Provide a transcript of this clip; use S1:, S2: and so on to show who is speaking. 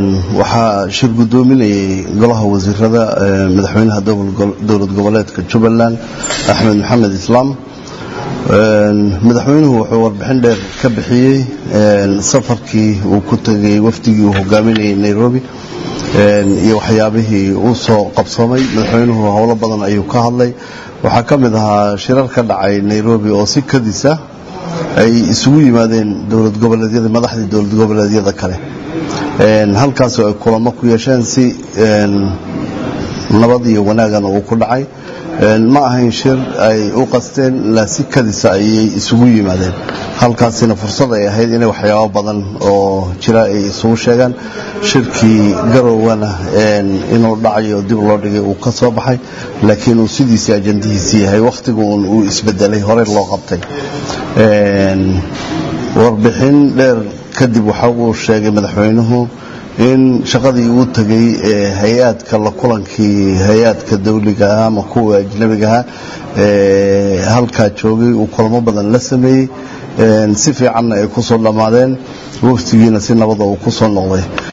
S1: waxaa shir guddoominayay golaha wasiirada madaxweynaha dowlad goboleedka jubbaland axmed maxamed islaam madaxweynuhu wuxuu warbixin dheer ka bixiyey safarkii uu ku tegay wafdigii uu hogaaminayay nairobi iyo waxyaabihii uu soo qabsamay madaxweynuhu howlo badan ayuu ka hadlay waxaa ka mid ahaa shirar ka dhacay nairobi oo si kadisa ay isugu yimaadeen dowlad goboleedyada madaxdii dowlad goboleedyada kale halkaasoo ay kulamo ku yeesheen si nabad iyo wanaagana uu ku dhacay ma ahayn shir ay u qasteen ilaa si kadisa ayay isugu yimaadeen halkaasina fursad ay ahayd inay waxyaabo badan oo jira ay isugu sheegaan shirkii garowgana inuu dhacayo dib loo dhigay uu ka soo baxay laakiin uu sidiisii ajandihiisii yahay wakhtigun uu isbedelay horey loo qabtay warbixin dheer kadib waxa uu sheegay madaxweynuhu in shaqadii uu tegay ee hay-aadka la kulankii hay-aadka dawliga ah ama kuwa ajnabigaha ee halkaa joogay uu kulamo badan la sameeyey si fiicanna ay ku soo dhammaadeen waftigiina si nabada uu ku soo noqday